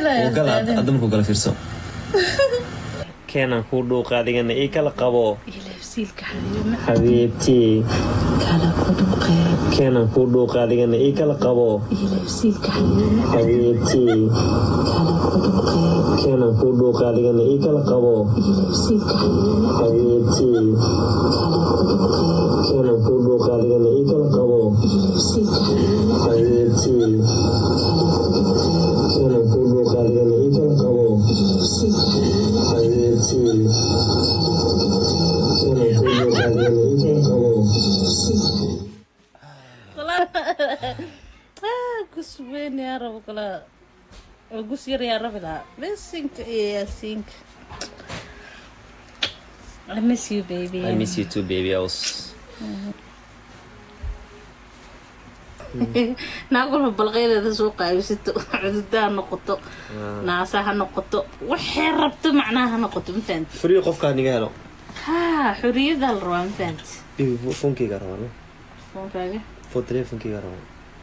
oo gala hadda markuu gala fiirso keenan kuu dhuuqa adigana ii kala qabo ilafsiilka xariirna xabiibtii kala ku dhuqee keenan kuu dhuuqa adigana ii kala qabo ilafsiilka xariirna xabiibtii kala ku dhuqee keenan kuu dhuuqa adigana ii kala qabo ilafsiilka xariirna xabiibtii kala ku dhuqee keenan kuu dhuuqa adigana ii kala qabo ilafsiilka xariirna xabiibtii keenan kuu dhuuqa adigana ii kala qabo ilafsiilka xariirna xabiibtii keenan kuu dhuuqa adigana ii kala qabo gus weyn yaa rabo kala gus yar yaa rabi lahaa besinka iyo yaasiinka I miss you baby I miss you too baby I was naag walba balqeydeeda soo qaabisato cududaa ha noqoto naasa ha noqoto waxay rabto macnaha ha noqoto ma fahanti free qofkaa niga helo ha xorriyadaa la rabaa ma fahanti Baby, funkeyga rabaa no foonkaaga for telefonkeyga rabaa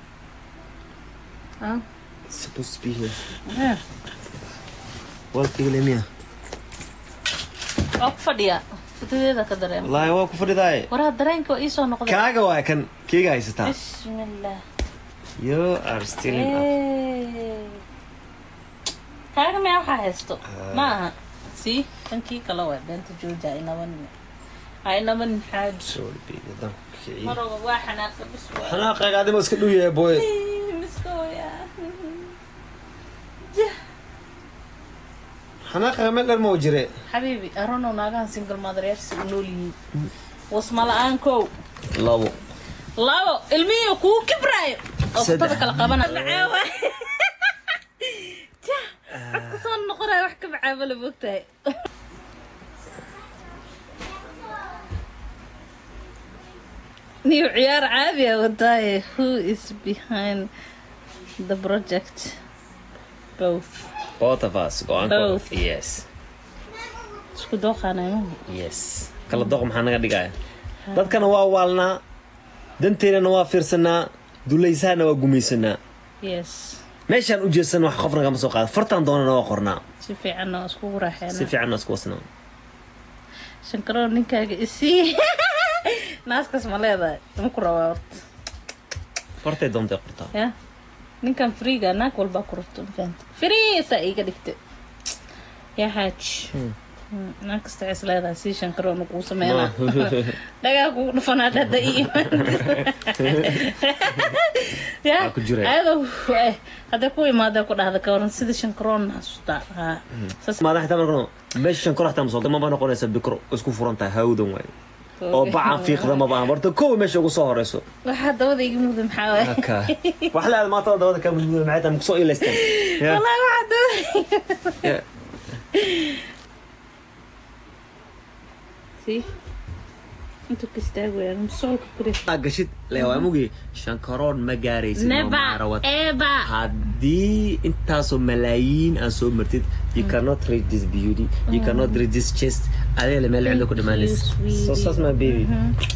ah It's supposed to be here ah. walkeyga lemiya waa ku fadhiya fatadeeda ka dareema wallaahi waa ku fadhidaaye waraa dareenka waa iisoo noqday kaaga waa kan keyga haysataa bismillah you are still in up Hey. kaaga mea waxaa haysto ma aha sii kankii kale waa beenta jooja inaban inaban xaaj sorry baby haddaan ku kiciyo maroga waa xanaaqa bis waa xanaaqayga adima iska dhow yahay boy miskooya xanaaqayga meel dheer ma u jire xabiibi aronow naagahan single motheryaasha u nool yihiin wasma la-aan kow labo labo ilmihiiyo kugu kibraayo oo Saddex. kutada kala qabana macaawa jah afka soo noqonaya wax ka macaaba la mogtahay niyo ciyaar caadi ah wadaaye who is behind the project both both of us go-aan Both. yes isku dooqaanayma yes kala doq maxaa naga dhigaya dadkana waa waalnaa danteennana waa fiirsanaa dulaysaana waa gumaysanaa yes meeshaan u jeesan wax qof nagama soo qaada fartaan doonana waa qornaa si fiicanna waa iskugu si raaxeena fiicanna isku wasnaa shankaroo ninkaaga isii naaskaas ma leedahay ma ku rabaa horta fartay doontay qortaa ya ninkan friiga naag walbaa ku rabto mafahanta friisa iga dhigta yaa xaaj Mm, naag kasta is leedahay sii shankaroona kuu sameynaa dhagaa kugu dhufanaa dhada iyo ya Waa ku jiray. ayadoo eh, hadday ku imaadee ku dhahda ka waran sida shankaroona xasuustaa haa saas maada xitaa markano meesha shan kor xitaa masoo maba noqonaysa bikro isku furan tahay hawdan waaye oo bacan fiiqda maba aan horta kow meesha ugu soo horeyso waxaa dabada iga mugda maxaa waay haka wax la aad maanta dabada ka mudmud maxay tahay makusoo ilaysteen Ya. wallahi waxaa dabada Ya. si intuu ka istaagayaan musolka kure Aa, gashid leewaa mugi shankaroon ma gaaraysid no never matter what. ever haddii intaasoo malaayiin aad soo martid you cannot reach this beauty you cannot reach this chest adiga le meel cidlo ku Thank you, dhamaanaysa sweetie. so saas ma baby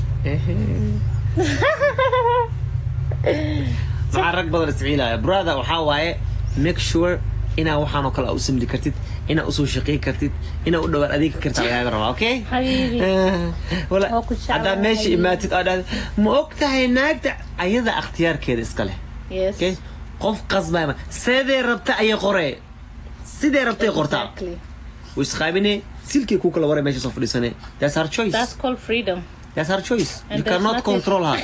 maxaa rag badan isciilaya brother waxaa waaye make sure inaa waxaan oo kale aa u samli kartid inaa usoo shaqeyn kartid inaa u dhawaan adeegi kartaa lagaaga rabaa okay Habiibi. wala Waa ku jeclahay. haddaa meesha imaatid oo dhahda ma og tahay naagta ayada akhtiyaarkeeda iska leh yes okay qof qasbaya ma sidee rabta ayay qoree sidee rabtay qortaa exactly way isqaabine silkii ku kala waray meesha soo fadhiisane that's her choice that's called freedom that's her choice And you there's cannot nothing- control her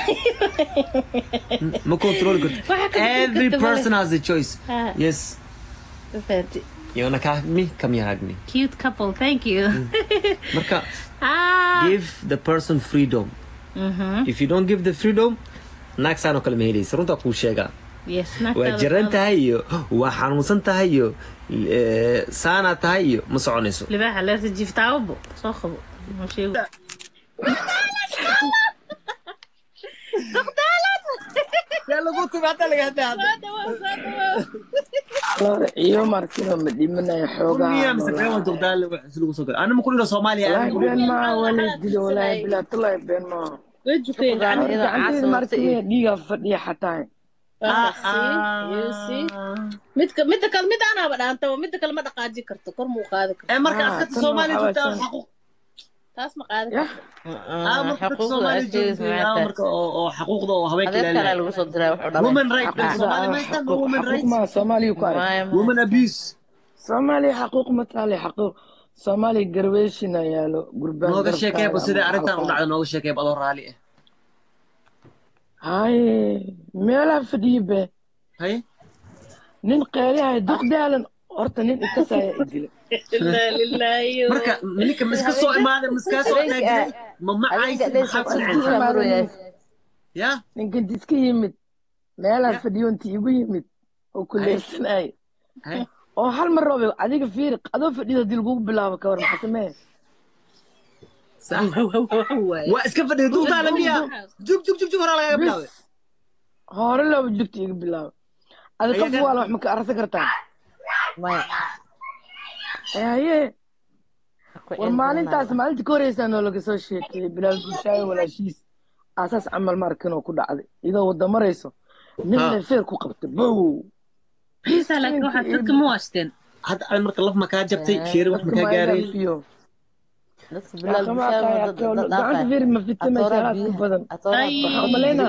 ma control karto Waxa ka every bedel person has a choice Ah. yes Fancy. you wanna hug me come here hug me cute couple thank you marka ah give the person freedom mhm if you don't give the freedom naag saan oo kale ma helaysa runtaa kuu sheegaa yes waa jiran tahay iyo waa xanuunsan tahay iyo eh, saanaa tahay iyo ma soconayso libaaxa leerta jiftaawabo soo qabo Ma sheego. iyo markino ma dhimanaya xoogaa ana ma kulina soomaaliya walaahi been maa wala dilo walaahi bilaa tulaahi been maa way jukeen gacanteeda gacanteeda caasa markino dhiiga fadhiya xataa Waa see, you see. midka midda kale mid aanaaba dhaantaba midda kale ma dhaqaaji karto kor muu qaadi karto ee marka Ah, askarta tan soomaaliya waxaa joogtaa waay xaquuq taas ma qaadi yah karto ah marka askarta soomaaliya joogtay ah marka oo oo xaquuqda oo haweenka adeer kale ilaalinaya lagu soo diray wuxuu dhalay women right dadka xaquuqda soomaaliya ah, ma haystaan xaquuq women xaquuq rights maa soomaaliya ku arag Maya, maya. women abuse soomaaliya xaquuq ma taale xaquuq soomaaliya garweeshina yaalo gurbaan nooga garabkaaga sheekeeba ama sida arrintan u halkaa. dhacda nooga sheekeeba adoo raali ah haye meelaha fadhiye be haye nin qeelihay duqdaalan horta nin ikasaya idila ilaa lilaahi marka ninka miska soo imaaday miskaa soo Adeenka- taagay ma macaysid adeenka maxaa ku adeenka dhacaysa adeenka marooyaa. ya ninkan iska yimid meelaha fadhiyo inti igu yimid oo kuleysanay haye oo hal mar roobe adiga fiiri adoo fadhido hadii lagugu bilaabo ka war maxaa samee sax waa iska fadhiya duqdaala miya jug jug jug jug horaa lagaga bilaabay bis hore looba jugta iga bilaabo adi qof Ayaga- waala wax ma ka arsan kartaa Maya. Eh, haye Ku war celin maalintaas doonaa. maalinta ka horeysaa noo laga soo sheekeeyey bilaal bulshaayo walaashiis aasaas camal markin oo ku dhacday iyadoo wada marayso nin Ha. bay feer ku qabtay bow Xiisa laakiin waxaad dadka ma waashteen hadda aan marka laf makaa jabtay feeri wax makaa gaareen fiyo Dadka bilaal Kama bishaar aqaan, ma dad- dad- gacanta dhaafay. feeri ma fitamaysa Atooraa halaas ku biyaha- badan atooraa Ay. biyaha. waxaa umaleyna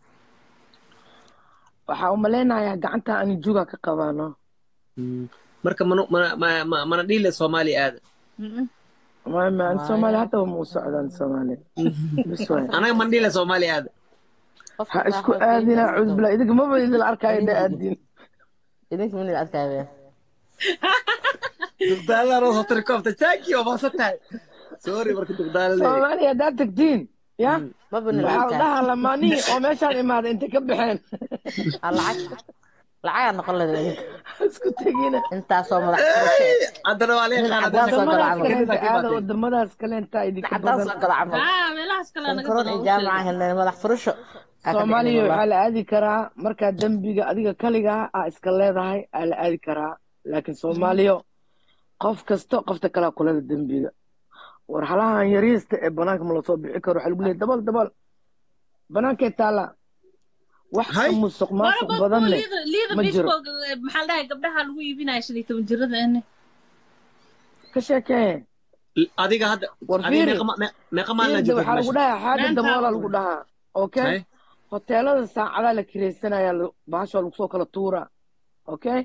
waxaa umaleynayaa gacanta ani juga ka qabaano marka mana mana ma- ma- mana dhiile soomaali aada Ma- ma- soomaaliya hata ma u socdaan soomaaliya bis waay anaga mana dhiile soomaali aada Qofka ha isku raaxo aadina fiican cuud bila idinka maba idin arkaayo dha aadin idinka min la adkaaya dugdaaladaan oo soo tiri koobta jaaki oo maasan tahay sorry marka dugdaala leeyahay soomaaliya haddaad tagtiin ya maba nin waxaa la adkaaya dhahaa lamaanii oo meeshaan imaaday intay ka baxeen Ah, lacag lacagaa noqon leeda idinka isku tegina intaasoo madax furasho haddana waa leen qaana Cadaan soo gala wadamadaas camal. kaleenta aada wadamadaas kaleenta idinka cadaan badan soo gala camal haa meelahaas kale naga sankaroon iyo jaamaca helnay madax furasho Aa ka soomaaliya dhicin waxaa la aadi karaa markaa dembiga adiga kaligaa aa iska leedahay aa la aadi karaa laakiin soomaaliya qof kasta qofta kalea kulada dembiga war halahan yariista ee banaanka ma lasoo bixi karo waxaa lagu leeyahy dabal dabal banaankee taala wax ka Hay. musuq maasuq badan leh liida ma jiro. bishko maxaa la dhahay gabdhaha lagu iibinaya shan iyo toban jirada ene ka sheekee adiga hadda War adiga fiiri. meeqa ma- me- meeqa maalin Fiirda joogtay waxaa lagu meesha dhahaa xaaga Maanta daboola waa lagu dhahaa okay Hay. hoteelada saacadaa la kiraysanaya bahasha lagu soo kala tuura okay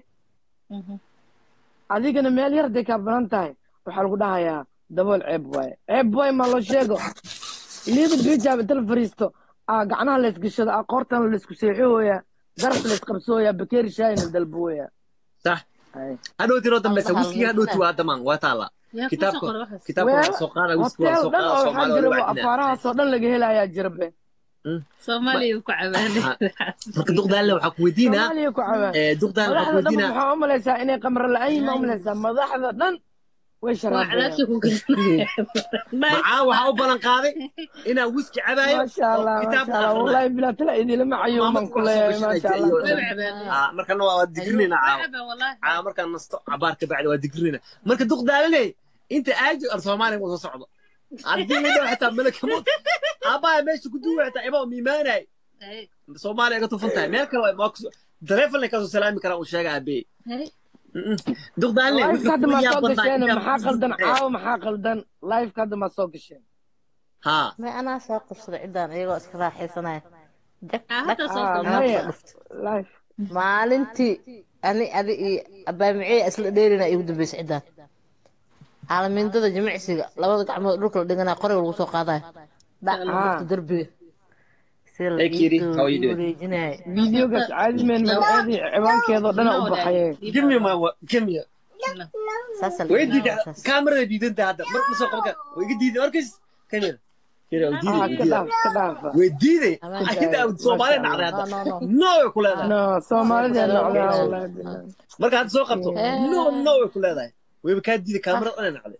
adigana meel yar day kaa banan tahay waxaa lagu dhahayaa dabool ceeb waaye ceeb waaye ma loo sheego liida bijaab inta la fariisto aa gacnaha la isgashado aa qoortana la isku seexihooya garab la isqabsooya bakeeri shaayina dalbooya sax Hay. hadhowti noo dambeysa Hal- hal wiskiga hadhowti waa damaan waa taala yaa kusoo kitaabka qora waxaas kitaabka Weel, waa soo qaada wiski waa hotel soo dhan qaada oo waxaa soomaali jira waa oo wacdinaa afaarahaasoo dhan laga helayaa jirabe soomaaliya ku cabaanay marka duqdaalle waxaa ku weydiinaa soomaaliya ku cawaan eh, duqdaalle waxaa ku madaxda dhan weydiinaa waxaa u malaysaa inay qamro la-aan yihiin ma u malaysaa madaxda dhan way waa sharaabayaan cadaabta ku galanaya macaa waxaa u ballan qaaday inaa wiski cabaayo maasha allah oo maasha kitaabka allah akhrinayo wallahi bilaa tala idilama cayuuman ku leeyahay maasha allah Ah, markana waa waa digrinayna caawa caawa markaan nasto cabaar ka bacdi waa digrinayna marka duqdaalale inta aajo ar soomaaliya ma soo socdo haddii la dhaho xitaa malakamood aabbaha meesha ku duuwa xitaa imaa miimaanay soomaaliya iga tufan tahay meel kale waa ku taleefon kasoo salaami karaa uu sheega aabee duqdaalale live hadda maa soo gasheen maxaa qaldan caawa maxaa qaldan live hadda maa soo gasheen ha ma anaa soo qabsaday ciddaan iyagoo iska raaxaysanaya jag Ah, hadda dhag soo Ah, qabsaday. maanta maya soo dhuftay live maalintii ani adi iyo abaamiciya isla dheerina igu dambeysay ciddaan caalamindada jimicsiga labada gacmood dhulka la dhiganaa qoriga lagu soo qaadayo dhac la Ah. dhufta derbiga si la Hey, Kiri, ii how are you doing? wareejinayo videogaas caadi meen magaceedii ciwaankeedoo dhana u baxayeen give me my wa- give me saasa la way yidhaahdaa diida saas. kaamarada diidanta hadda mar ma soo qabka way iga diiday markays kamera kira way ah diiday way ka diiday dhaaf ka dhaafa way diiday Amaan ayada soomaaliya nacday No, no, hadda no. no way ku leedahay no soomaalida Hello. nocdaa wallahi bilahi marka hadda soo qabto Eh. no no way ku leedahay wayba kaa diiday kaamarada inay nacday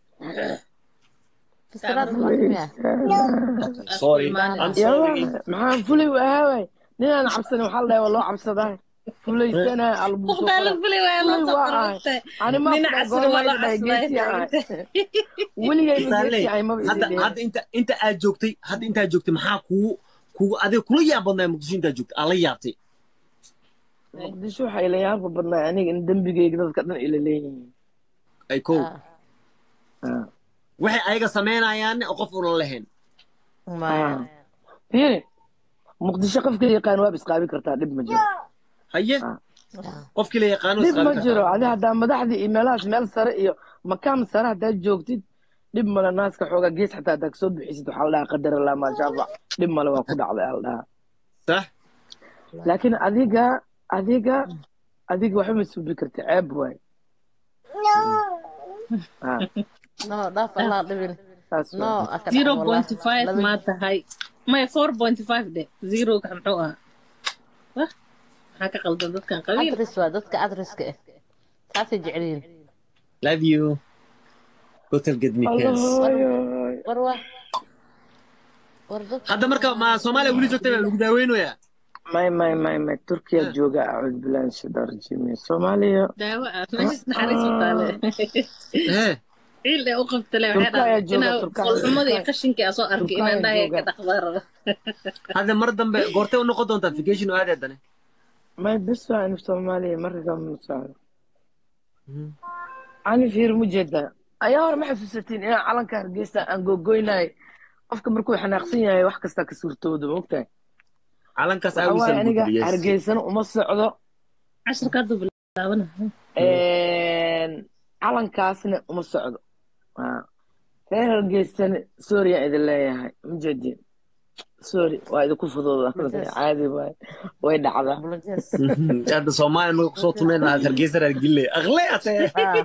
Fasiraad ma aqmiya? sorry I'm sorry yaa maxaa fulay u ahaa waay ninaan cabsanin waxaa la dhahay waa loo cabsadaa fulaysana albuuso Duqdaale fulay waa loo soo Waa qoray. ahay. ani ma Nin fula casri goor waa waa loo dhahay casriyaa geesi ahay taagantay. weligay ma Duqdaale, geesi ahay maba hadda idin hadda inta inta aad joogtay hadda intaad joogtay maxaa kugu kugu adiga kula yaab badnaa muqdisho intaad joogtay aa la yaabtay muqdisho waxaa ila yaabka badnaa aniga in dembigeyga dadka dhan ila leeyihiin ay kow Ah, Ah. waxay ayaga samaynayaanne oo qof unan lahayn maya fiiri muqdisho qofka yaqaan waab isqaabi kartaa dhib ma jiro haye Ah. qofkii la yaqaano dhib isqaabi ma kartaa. jiro adi haddaa madaxdii iyo meelahaas meel sare iyo makaam sare haddaad joogtid dhib male naaska xoogaa gees xataa haddaad kasoo bixisid waxaa la dhahaa qadar allah maashaafa dhib male waa ku dhacday aa la dhahaa sax laakiin adiga adiga adiga waxba ma suubi karta ceeb waay Ah, no dhaaf allah dhibin saas no waay. aka zero dhac point five Laba- maa tahay maya four point five de zero ka muxuu ahaa wah maxaa ka qaldan dadkan qabiil adres waa dadka adreska ah saasay jecel yihiin love you hotel get me pants Allahoyoy. war waa war dadka hadda marka ma soomaaliya weli joogtay baa lagu daaweynayaa may may may may turkiya jooga acuud bilaan shidar jimi soomaaliya daawo ah meeshas naxariis u taale ee ciil ee u qabtale waxay Turka ayaa dhahay jooga, inaa Turka ayaa qolxumada iyo jooga. qashinkii aa soo arkay Turka inaan ayaa dhahay jooga. ka dhaqdaa raba hadda mar dambe goortay u noqon doontaa vacation oo aadeedane may bes waa in soomaaliya marka ma socdo ani fiir mu jeedaa ayaa hore ma xasuusatiin inaan calanka hargeysa aan googoynay qofka markuu xanaaqsan yahay wax kastaa ka suurtooda ma ogtahay calankaas waxaa waaye aniga aawisan hargeysana uma socdo casharka hadduu bilaabana calankaasna uma socdo Ah. reer hargeysana sooriya idin leeyahay ma jeedin sorry waa idinku fudooda caadi waay way dhacdaa Volunteers. hadda soomaaliya naga kusoo tumeen lahaa hargeysa reer gille aqle ate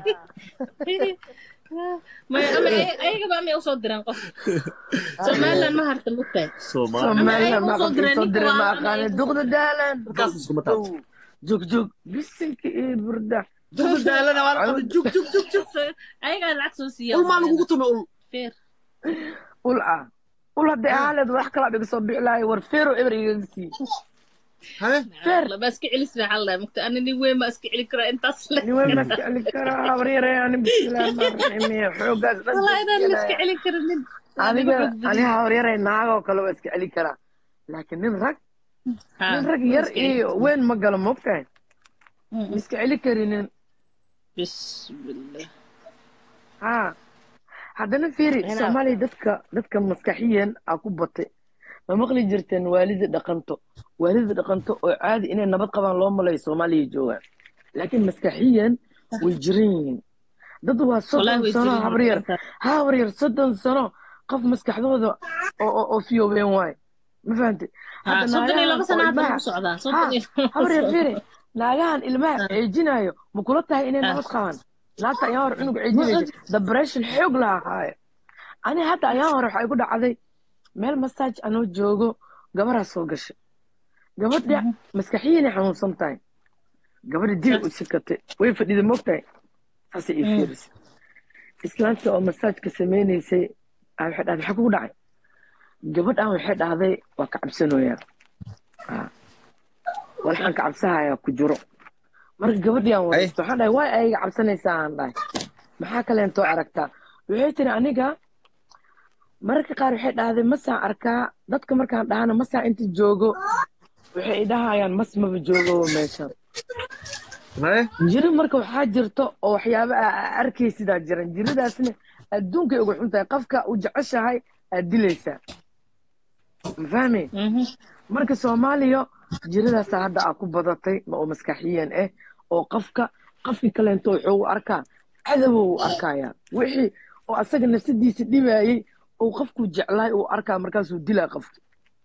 Ah, maya ama ay- ayagaba amay usoo direen qof somaliland ma harta mugtahay soomaaliya somaliland Ama ma ay usoo qabtay direen soo ninka direen ma waa- ama aqaane ay- duqda daalan Markaas iskuma taabto. Dow. joog joog bisinka iyo burda duqda daalana waa la qabay jug jug jug jug ayagaa lacag soo siiya ul maa lagugu tumay ul feer ul ah ul hadday ahaaleed wax kala dhiga soo bixi lahay war feero eber igaga sii haye feer laba iska celis bay xal lahay mugta ani nin weyn ma iska celi karaa intaas le nin weyn ma iska celi karaa habaryare ani bismillahi rahmaani rahiim xoogaas dhan wallahi inaan la iska iska celi karin nin aniga ani habaryare naagoo kale waa iska celi karaa laakiin nin rag nin rag yar iyo weyn ma galo mogtahay ma iska celi karinin bismillah ha haddana fiiri Ina- soomaaliya dadka dadka maskaxiyan aa ku batay ma maqli jirteen waalida dhaqanto waalida dhaqanto oo caadi inay nabad qabaan loo malayo soomaaliya joogaan laakiin maskaxiyan way jiran yihiin dad waa wallahi soddon way sano jirin habaryar habaryar soddon sano qof maskaxdooda oo oo- oo fiyoobeen waay ma fahamtay Ha, soddon iyo laba sana hadda lagu socdaa soddon iyo laba habaryar sano. fiiri naagahan ilmaha Ah. ceejinayo ma kula tahay inay Ah. nabad qabaan naagta ayaa hore cunug ceejinaysa depression xoog laha haayo ani hadda ayaa hore waxaa igu dhacday meel masaaj anoo joogo gabaraa soo gashay gabadha maskaxiyinay xanuunsan tahay gabadha dil u sikatay way fadhida mogtahay saasay ii fiirisay islaanta oo masaajka sameynaysay aa waxay dhahday maxaa kugu dhacay gabadhan waxay dhahday waa ka cabsanoyaa Ah. walxaan ka cabsahayaa ku jiro marka gabadhii aan waraysto waxaan dhahay waay ayaga cabsanaysaa aan dhahay maxaa kaleentoo aragtaa waxay tiri aniga mararka qaar waxay dhahday masaan arkaa dadka markaan dhahana masaan inta joogo waxay idhahayaan mas maba joogo meeshan haye jiri marka waxaa jirto oo waxyaaba aa aa arkaysidaa jiran jiridaasna adduunkay uga xun tahay qofka u jeceshahay aad dilaysaa ma fahmi Mhm. marka soomaaliya jiradaasa hadda aa ku badatay ma oo maskaxiyan ah oo qofka qofkii kaleento wuxuu u arkaa cadowow u arkaya wixii oo asaga nafsadiisa dhibayey oo qofku jeclaay uu arkaa markaasuu dilaa qofki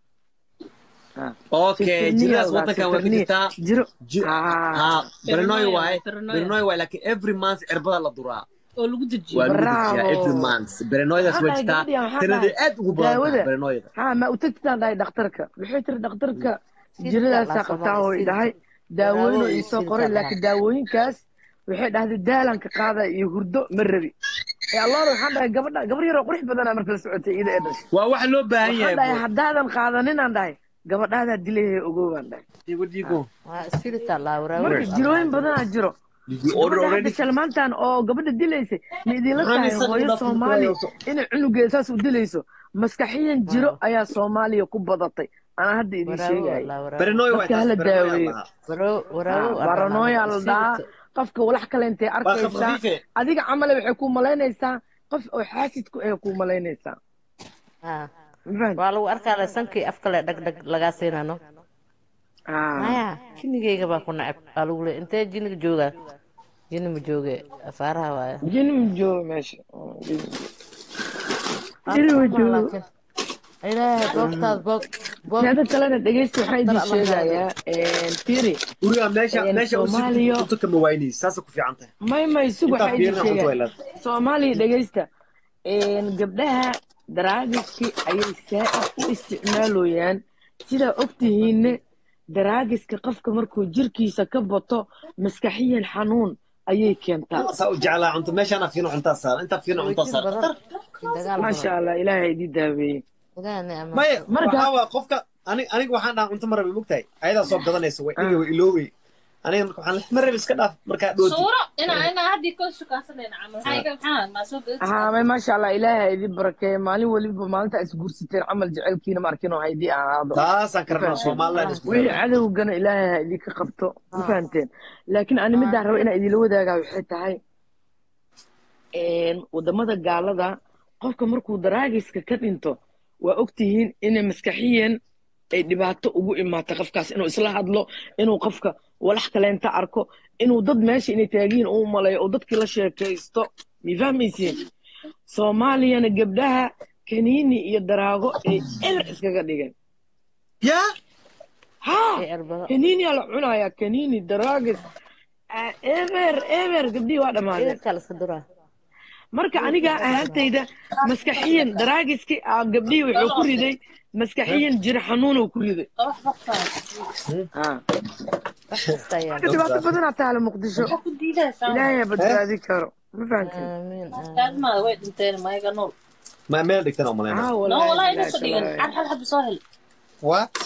okay jiradas wadankan waa ka jirtaa jiro Ji- Ah. ha bernoy Paranoia, waaye paranoia. bernoy waaye laakiin every month cirbada la duraa oo lagu dejiyo waa lagu Bravo. dejiyaa every month berenoydaas waa Waxaa jirtaa dhahay gabadhi, waxaa tiradii dhahay aad ugu badan daawada. tahay berenoyda ha ma u tagtidaan dhahay dhakhtarka waxay tiri dhakhtarka Siirka jiradaasaa la qabtaa oo Soomaali, dhahay siirka. daawooyin oo Daawooyin iisoo siirka qoray la laakiin daawooyinkaas waxay dhahday daalanka qaada iyo hurdo ma rabi ee allaala waxaan dhahay gabadha gabar yaroo qurux badanaa marka la socotay iyada ee dhashay waa waxa loo baahan waxaan yahay dhahay bro. haddaadan qaadaninaan dhahay gabadhaadaa dilayhay ogow baan dhahay Digo, digo. waa spiritual la waraawo marka jirooyin badanaa jiro Digo, order gabadha already. hadda shalmaantan oo gabadha dilaysay ma idinla Maxaa tahay nisan hooyo dhaqan soomaali ku hayso? inay cunugeeda saas u dilayso maskaxiyan jiro ayaa soomaaliya ku badatay anaa hadda idin waraago sheegaya walaa waraago baranooy waa Dadka taas hala baranooy daaweeyo. lahaa Waraago- waraago Ah, baranoya la dhahaa qofka walax kale intay waa arkaysaa khafiife adiga camale waxay ku malaynaysaa qof oo xaasidku ay ku malaynaysaa Ah, ma fahanti waa lagu arkaa sankii afkale dhagdhag lagaa siinano Ah. maya jinnigayga baa ku nacab baa lagu leeya intee jinniga joogaa jinni ma jooge afaaraha waaya jini ma joogo meesha Oh, jini ma joogo. Jini ma joogo Laakiin, ilaahay boogtaad boog boog teeda kalena dhegeysta waxaan idin Dar Allah sheegayaa firi guriga meesha Een, meesha u Soomaaliya- cunto kama waynaysa saasa ku fiican tahay may may sug intaa waxaan idin fiirina cunto way sheegaa leedahay soomaaliya dhegeysta Een, gabdhaha daraagiski ayay saa u isticmaalooyaan sidaa ogtihiinne daraagiska qofka markuu jirkiisa ka bato maskaxiyan xanuun ayay keentaa saa u jeclaa cunto meeshaana fiino cuntaa saara intaa fiino cuntaa wejin saara badan dagaal maasha badan allah ilaahay idin daaweeyey ilaahay ama maya Marka- waxaa waa qofka anig aniga waxaan dhahaa cunto ma rabi mogtahay ayadaa soo gadanaysa way dhiga way iloowey aniga marka waxaan ma rabi iska dhaaf markaa dhooti suuro ina ina haddii koo shukaansanayna camal maxaa iga maxaa maa soo gadi haa may maasha allah ilaahay idin barakeeye maalin weliba maalinta is guursateen camal jecelkiina ma arkin oo haydii ahaado taasaan karnaa somaliland isku wixii cadowgana ilaahay ha idinka qabto ma fahanteen laakiin ani midaan raba inaan idinla wadaagaa waxay tahay wadamada gaalada qofka markuu daraagiska ka dhinto waa ogtihiin inay maskaxiyan ay dhibaato ugu imaato qofkaas inuu isla hadlo inuu qofka walax kaleenta arko inuu dad meesha inay taagiin u maleeyo oo dadkii la sheekaysto mi fahmaysiin soomaaliyana gabdhaha kaniini iyo daraago ay eber iskaga dhigeen yaa haa ee erbado kaniiniyaa la cunayaa kaniini daraagis ah, eber eber gabdhihii waa dhammaadeen idinkaa la iska duraa marka aniga ahaantayda maskaxiyan daraagiskii ah gabdhihii wuxuu ku riday maskaxiyan jir xanuunuu ku riday wax baqtaa Ah. wax kasta ayaa marka dhibaato badanaa taala muqdisho waxa ku diidaysaa ilaahay badbaadi karo ma fahantin aamiin aamiin kaadmaada way dhinteen maayaga nool ma meel dhigtan oo maleyna haa no walaahi walaa bilaahi inuusa dhigan talaahi. cad hal xabbi soo hel waa